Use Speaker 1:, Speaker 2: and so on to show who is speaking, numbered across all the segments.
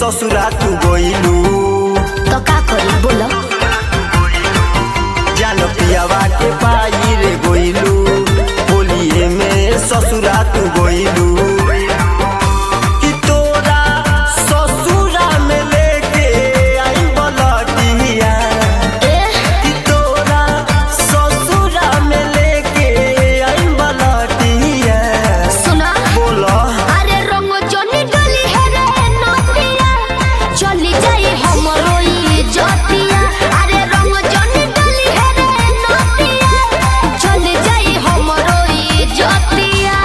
Speaker 1: ससुरा तू गइलू
Speaker 2: तो का करी बोलो
Speaker 1: जान पियावा के पाई रे गइलू होलिए में ससुरा तू गइलू कि तोरा ससुरा में लेके आई बलटिया
Speaker 2: ए
Speaker 1: कि तोरा ससुरा में लेके आई बलटिया
Speaker 2: सुना
Speaker 1: बोला
Speaker 2: अरे रंग जनी डली है रे नतिया चली जाई हमरो ई जतिया अरे रंग जनी डली है रे नतिया चली जाई हमरो ई जतिया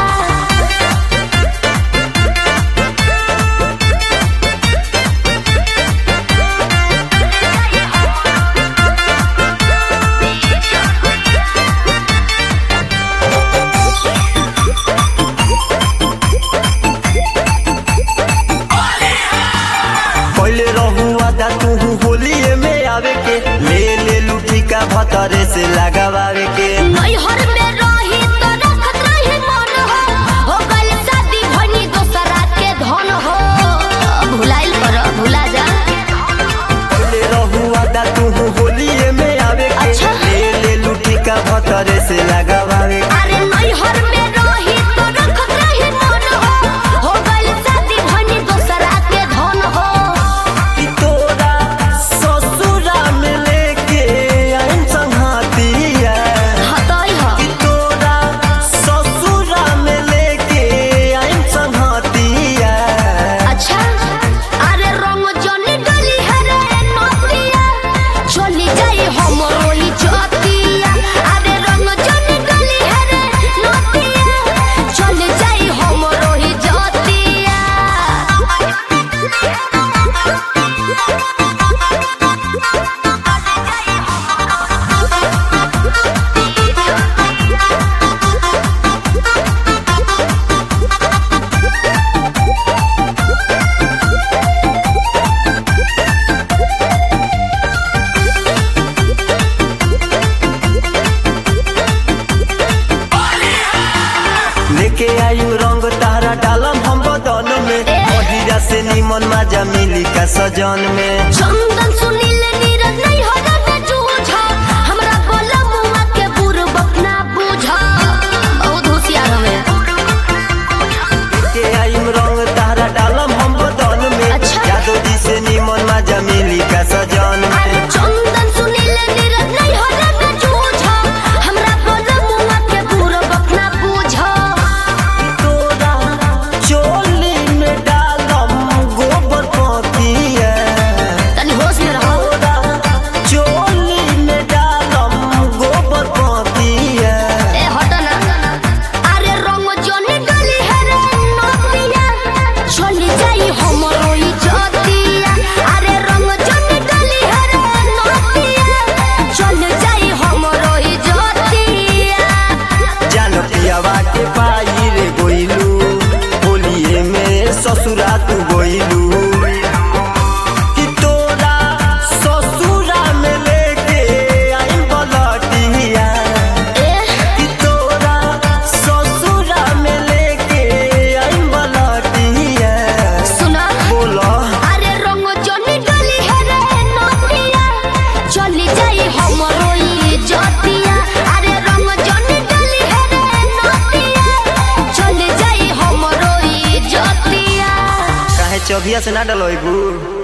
Speaker 1: पहले रहू आदा तू होलिए में आवे के ले ले लुटी का भतरे से लगावे के
Speaker 2: नैहर में रही तो रखत रही मन हो हो गइल शादी भनी दोसरा के धन हो भुलाइल कर भुला जा
Speaker 1: पहले रहू आदा तू होलिए में आवे के
Speaker 2: अच्छा।
Speaker 1: ले ले लुटी का भतरे से लगावे के
Speaker 2: अरे नैहर में रही तो रखत रही मन हो हो गइल शादी भनी दोसरा के धन हो
Speaker 1: कि तोरा ससुरा में लेके आइन संहातिया
Speaker 2: हतई हो
Speaker 1: कि तोरा ससुरा में लेके आइन संहातिया
Speaker 2: अच्छा अरे रंग जनी डली है रे नतिया चली जाई हमरो ई जतिया अरे रंग जनी डली है रे नतिया चली जाई हमरो ई जतिया
Speaker 1: लेके आयु रंग तारा डालम हम बदन में महिरा से निमन मजा मिली का सजन में
Speaker 2: चंदन सुनील नीरज नहीं हो रे जूझा हमरा बोला मुआ के बुरबक ना बुझा बहुत होशियार हवे
Speaker 1: लेके आयु रंग तारा डालम हम बदन में
Speaker 2: अच्छा।
Speaker 1: यादव जी से निमन मजा मिली का सजन
Speaker 2: अरे
Speaker 1: में
Speaker 2: चंदन सुनील नीरज नहीं हो रे जूझा हमरा बोला मुआ के बुरबक ना बुझा
Speaker 1: तोरा चोली में डालम गोबर पतिया
Speaker 2: तनी होश में रहो
Speaker 1: तोरा चोली में डालम गोबर पतिया
Speaker 2: ए हट ना अरे रंग जनी डली है रे नतिया चली जाई हमरो ई जतिया अरे रंग जनी डली है रे नतिया चली जाई हमरो ई जतिया
Speaker 1: जान पियावा के पाई रे गोइलू होलिए में ससुरा तू गोइलू कि तोरा ससुरा में लेके आई बलटिया
Speaker 2: ए
Speaker 1: कि तोरा ससुरा में लेके आई बलटिया
Speaker 2: सुना
Speaker 1: बोला
Speaker 2: अरे रंग जनी डली है रे नतिया चली जाई हमरो ई जतिया अरे रंग जनी डली है रे नतिया चली जाई हमरो ई जतिया
Speaker 1: काहे चौभिया से ना डलोइबू